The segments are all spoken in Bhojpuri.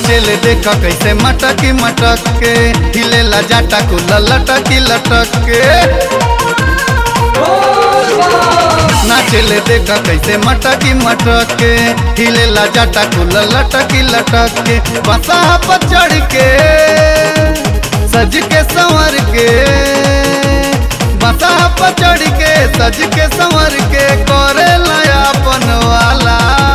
नाचेले देख कैसे मटकी मटक के हिलेला जाटा कुल लटकी लटक के नाचेले देख कैसे मटकी मटक के हिलेला जाटा कुल लटकी लटक के बसा पर चढ़ के सज के संवर के बसा पर चढ़ के सज के संवर के करे लयापन वाला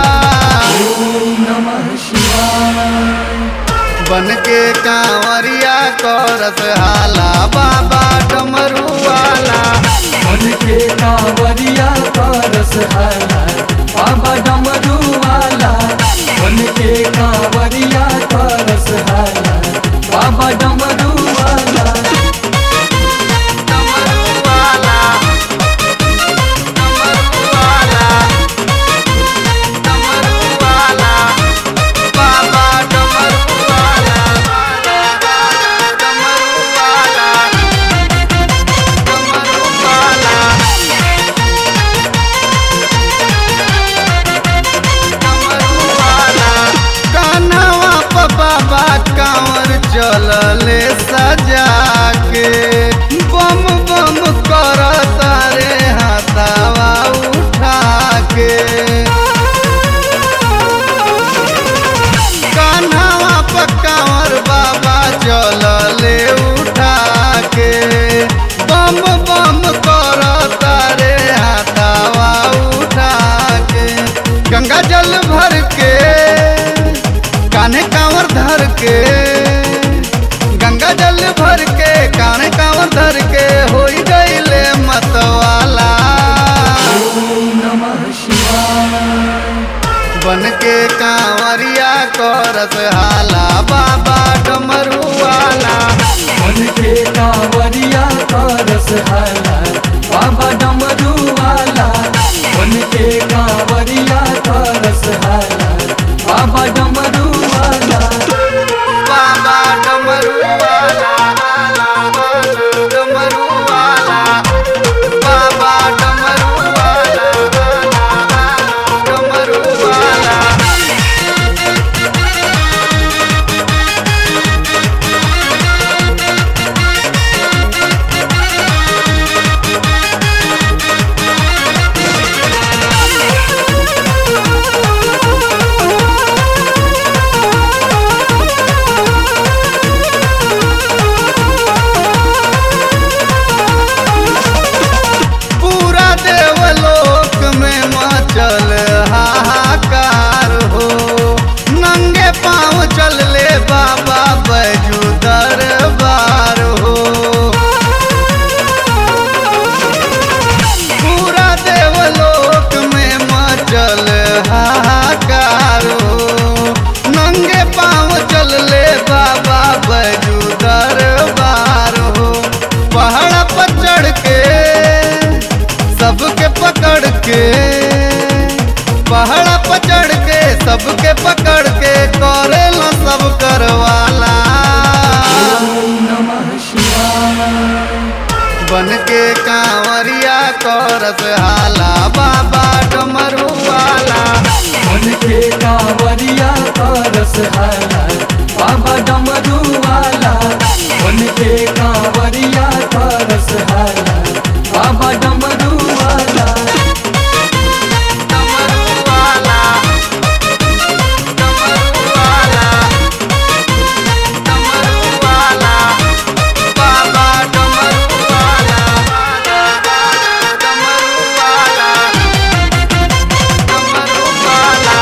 बन के कांवरिया करस हाला बाबा डमरू वाला मन के कांवरिया करस हाला बाबा डमरू वाला मन के कांवरिया करस हाला बाबा डमरू वाला डमरू वाला डमरू वाला डमरू वाला बाबा डमरू वाला डमरू वाला डमरू वाला डमरू वाला कान्हवा प बाबा कांवर चलले सजा के बम बम कर तारे हाथावा उठा के कान्हवा प कांवर बाबा चलले उठा के बम बम कर तारे हाथावा उठा के गंगा जल भर के कान्हे कांवर धर के गंगा जल भर के कान्हे कांवर धर के हो गईले मतवाला नमः शिवाय बन के कांवरिया करस हाला बाबा डमरू वाला मन के कांवरिया करस हाला बाबा डमरू वाला मन के कांवरिया करस हाला बाबा डमरू वाला बाबा डमरू वाला डमरू वाला बाबा डमरू वाला डमरू वाला पूरा देवलोक में मचल हाहाकार हो नंगे पाँव चल ले बाबा बैजू दरबार हो पूरा देवलोक में मचल हाहाकार हो नंगे पाँव चल ले बाबा बैजू दरबार हो पहाड़ पर चढ़ के सबके पकड़ के पहाड़ पर चढ़ के सबके पकड़ के करे लो सब करवाला नमः शिवाय बन के कांवरिया करस हाला बाबा डमरू वाला मन के कांवरिया करस हाला बाबा डमरू वाला मन के कांवरिया करस हाला बाबा डमरू वाला डमरू वाला डमरू वाला डमरू वाला बाबा डमरू वाला डमरू वाला डमरू वाला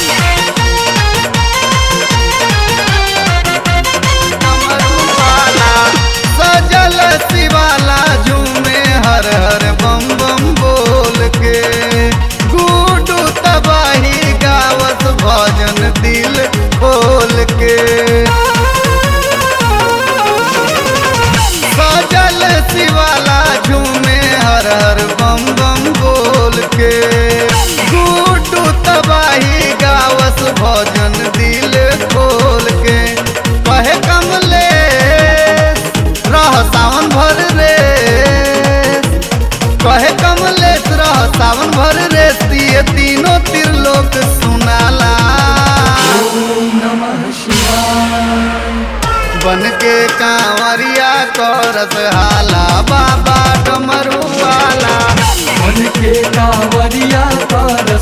डमरू वाला सजल शिवाला झूमे हर हर बम बम बोल के गुडू तबाही गावत भजन दिल खोल के सजल शिवाला झूमे हर हर बम बम बोल के गुडू तबाही गावस भजन दिल खोल के कहे कमले रह सावन भर रे कहे कमलेश रह सावन भर रे ये तीनों त्रिलोक सुनाला ओम नमः शिवाय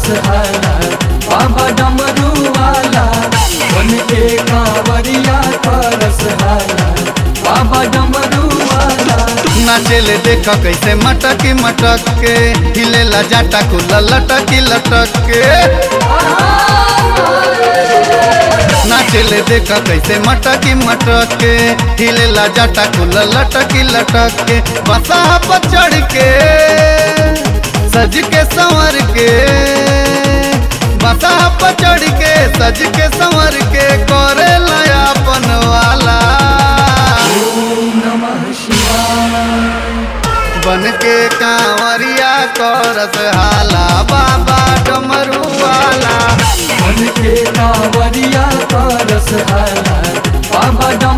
हाला बाबा डमरू वाला बन के कांवरिया करस हाला बाबा डमरू वाला नाचेले देख कैसे मटकी मटक के हिलेला जाटा कुल लटकी लटक के नाचेले देख कैसे मटकी मटक के हिलेला जाटा कुल लटकी लटक के बसा पर चढ़ के सज के संवर के बसा पर चढ़ के सज के संवर के करे लयापन वाला ओम नमः शिवाय बन के कांवरिया करस हाला बाबा डमरू वाला मन के कांवरिया करस हाला बाबा